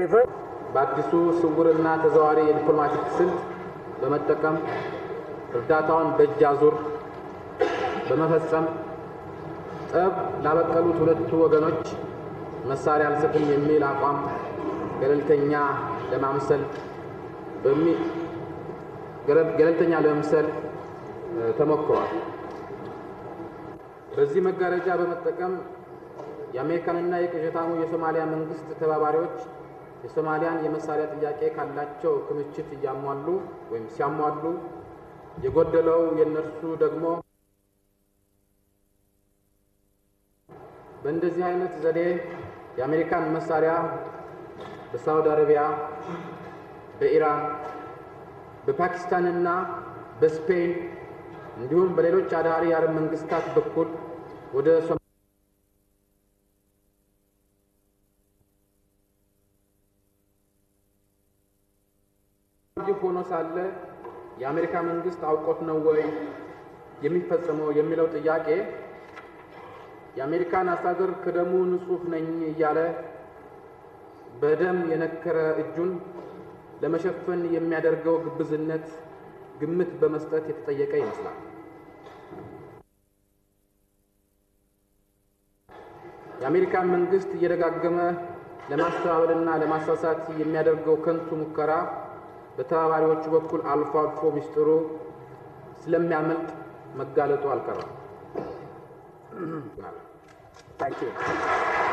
reverse በአዲሱ ስውርና ተዘዋዋሪ የዲፕሎማቲክ ስልት በመጠቀም እርዳታውን በእጅ አዙር በመፈጸም ጠብ ላበቀሉት ሁለቱ ወገኖች መሳሪያ አልሰጥም የሚል አቋም ገለልተኛ ለማምሰል በሚ ገለ- ገለልተኛ ለመምሰል እ፣ ተሞክሯል። በዚህ መጋረጃ በመጠቀም የአሜሪካንና የቅዠታሙ የሶማሊያ መንግስት ተባባሪዎች የሶማሊያን የመሳሪያ ጥያቄ ካላቸው ክምችት እያሟሉ ወይም ሲያሟሉ የጎደለው የእነርሱ ደግሞ በእንደዚህ አይነት ዘዴ የአሜሪካን መሳሪያ በሳውዲ አረቢያ፣ በኢራን፣ በፓኪስታንና በስፔን እንዲሁም በሌሎች አዳሪ የአረብ መንግስታት በኩል ወደ ሶ ይህ ሆኖ ሳለ የአሜሪካ መንግስት አውቆት ነው ወይ የሚፈጸመው የሚለው ጥያቄ የአሜሪካን አስተዳደር ከደሙ ንጹሕ ነኝ እያለ በደም የነከረ እጁን ለመሸፈን የሚያደርገው ግብዝነት ግምት በመስጠት የተጠየቀ ይመስላል። የአሜሪካን መንግስት እየደጋገመ ለማስተባበልና ለማሳሳት የሚያደርገው ከንቱ ሙከራ በተባባሪዎቹ በኩል አልፎ አልፎ ሚስጥሩ ስለሚያመልጥ መጋለጡ አልቀረም። Thank you.